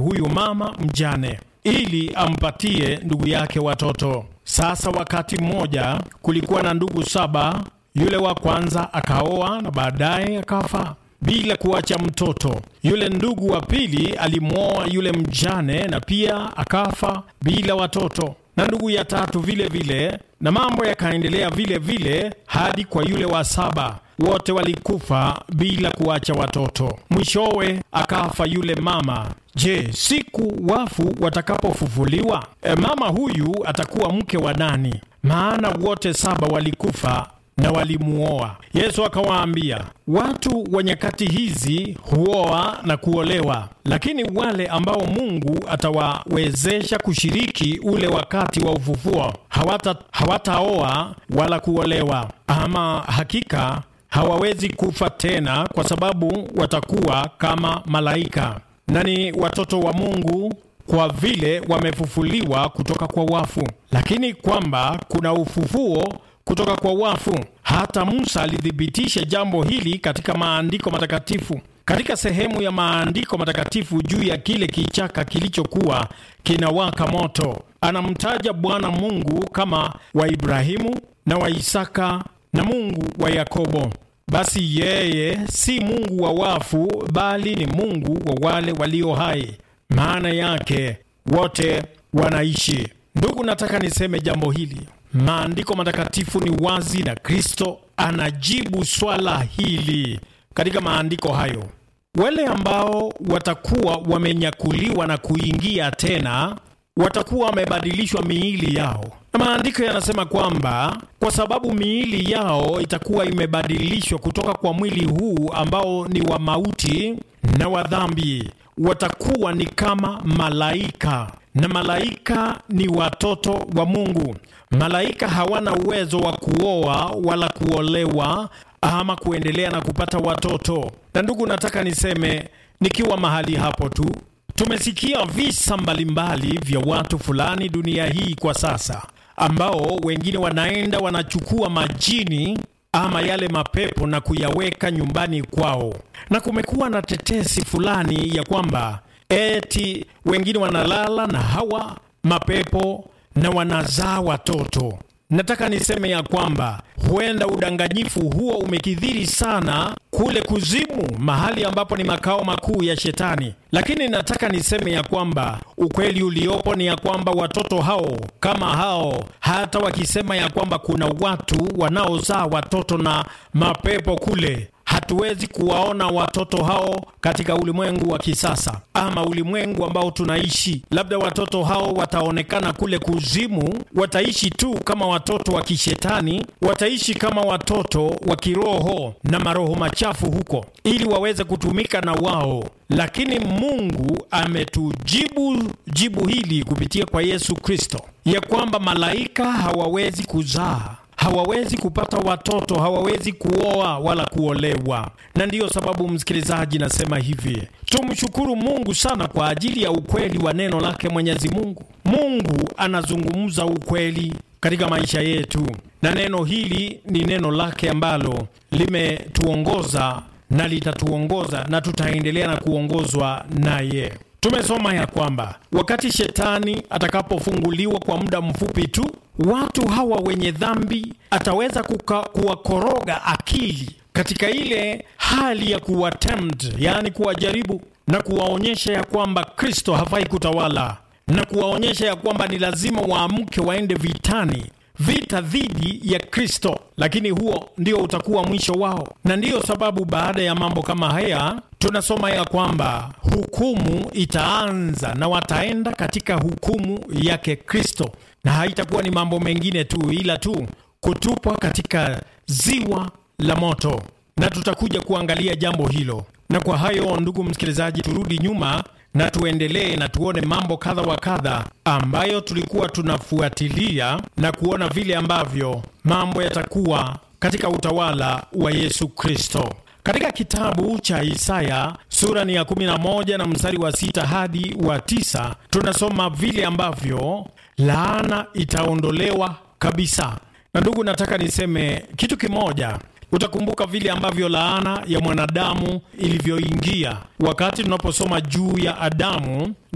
huyu mama mjane ili ampatie ndugu yake watoto. Sasa wakati mmoja kulikuwa na ndugu saba. Yule wa kwanza akaoa na baadaye akafa bila kuacha mtoto. Yule ndugu wa pili alimwoa yule mjane na pia akafa bila watoto, na ndugu ya tatu vile vile, na mambo yakaendelea vile vile hadi kwa yule wa saba. Wote walikufa bila kuacha watoto. Mwishowe akafa yule mama. Je, siku wafu watakapofufuliwa, e, mama huyu atakuwa mke wa nani? Maana wote saba walikufa na walimuoa. Yesu akawaambia, watu wa nyakati hizi huoa na kuolewa, lakini wale ambao Mungu atawawezesha kushiriki ule wakati wa ufufuo hawata hawataoa wala kuolewa, ama hakika hawawezi kufa tena, kwa sababu watakuwa kama malaika na ni watoto wa Mungu kwa vile wamefufuliwa kutoka kwa wafu. Lakini kwamba kuna ufufuo kutoka kwa wafu, hata Musa alithibitisha jambo hili katika maandiko matakatifu, katika sehemu ya maandiko matakatifu juu ya kile kichaka kilichokuwa kinawaka moto. Anamtaja Bwana Mungu kama wa Ibrahimu na wa Isaka na Mungu wa Yakobo. Basi yeye si Mungu wa wafu, bali ni Mungu wa wale walio hai. Maana yake wote wanaishi. Ndugu, nataka niseme jambo hili. Maandiko matakatifu ni wazi na Kristo anajibu swala hili katika maandiko hayo. Wale ambao watakuwa wamenyakuliwa na kuingia tena watakuwa wamebadilishwa miili yao, na maandiko yanasema kwamba kwa sababu miili yao itakuwa imebadilishwa kutoka kwa mwili huu ambao ni wa mauti na wa dhambi, watakuwa ni kama malaika, na malaika ni watoto wa Mungu. Malaika hawana uwezo wa kuoa wala kuolewa ama kuendelea na kupata watoto. Na ndugu, nataka niseme nikiwa mahali hapo tu Tumesikia visa mbalimbali vya watu fulani dunia hii kwa sasa, ambao wengine wanaenda wanachukua majini ama yale mapepo na kuyaweka nyumbani kwao, na kumekuwa na tetesi fulani ya kwamba eti wengine wanalala na hawa mapepo na wanazaa watoto. Nataka niseme ya kwamba huenda udanganyifu huo umekithiri sana kule kuzimu, mahali ambapo ni makao makuu ya Shetani. Lakini nataka niseme ya kwamba ukweli uliopo ni ya kwamba watoto hao kama hao, hata wakisema ya kwamba kuna watu wanaozaa watoto na mapepo kule hatuwezi kuwaona watoto hao katika ulimwengu wa kisasa ama ulimwengu ambao tunaishi. Labda watoto hao wataonekana kule kuzimu, wataishi tu kama watoto wa kishetani, wataishi kama watoto wa kiroho na maroho machafu huko, ili waweze kutumika na wao. Lakini Mungu ametujibu jibu hili kupitia kwa Yesu Kristo, ya kwamba malaika hawawezi kuzaa hawawezi kupata watoto, hawawezi kuoa wala kuolewa. Na ndiyo sababu, msikilizaji, nasema hivi, tumshukuru Mungu sana kwa ajili ya ukweli wa neno lake Mwenyezi Mungu. Mungu anazungumza ukweli katika maisha yetu, na neno hili ni neno lake ambalo limetuongoza na litatuongoza na tutaendelea na kuongozwa naye. Tumesoma ya kwamba wakati shetani atakapofunguliwa kwa muda mfupi tu, watu hawa wenye dhambi ataweza kuka, kuwakoroga akili katika ile hali ya kuwatempt, yaani kuwajaribu na kuwaonyesha ya kwamba Kristo hafai kutawala na kuwaonyesha ya kwamba ni lazima waamke waende vitani vita dhidi ya Kristo, lakini huo ndio utakuwa mwisho wao. Na ndiyo sababu baada ya mambo kama haya tunasoma ya kwamba hukumu itaanza na wataenda katika hukumu yake Kristo, na haitakuwa ni mambo mengine tu, ila tu kutupwa katika ziwa la moto, na tutakuja kuangalia jambo hilo. Na kwa hayo, ndugu msikilizaji, turudi nyuma na tuendelee na tuone mambo kadha wa kadha ambayo tulikuwa tunafuatilia na kuona vile ambavyo mambo yatakuwa katika utawala wa Yesu Kristo. Katika kitabu cha Isaya sura ni ya 11 na mstari wa sita hadi wa tisa tunasoma vile ambavyo laana itaondolewa kabisa. Na ndugu, nataka niseme kitu kimoja. Utakumbuka vile ambavyo laana ya mwanadamu ilivyoingia wakati tunaposoma juu ya Adamu